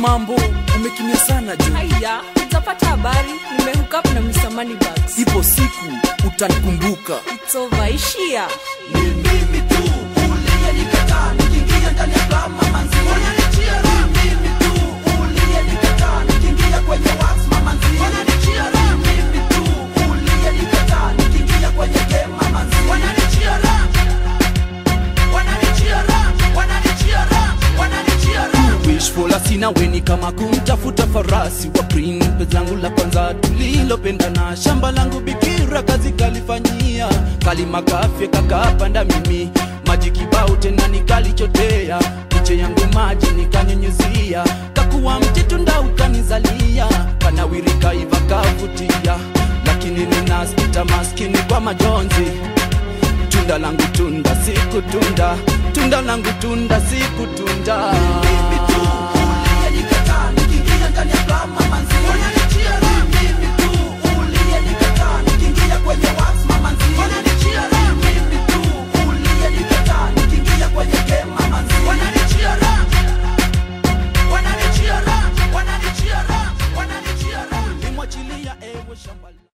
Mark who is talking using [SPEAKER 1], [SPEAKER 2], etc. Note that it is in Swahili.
[SPEAKER 1] mambo umekimia sana jo
[SPEAKER 2] Haya, utapata habari nimehook up na Mr. Moneybags.
[SPEAKER 1] ipo siku utanikumbuka
[SPEAKER 2] It's over, ishia.
[SPEAKER 1] wishful asina weni kama kumtafuta farasi wa prinpe zangu la kwanza tulilopendana shamba langu bikira kazi kalifanyia kalimagafye kakapanda mimi maji kibao tena nikalichotea piche yangu maji nikanyunyuzia kakuwa mtitu ndaukanizalia kanawirika iva kavutia lakini ninaspita maskini kwa majonzi tunda langu tunda siku tunda tunda langu tunda siku tunda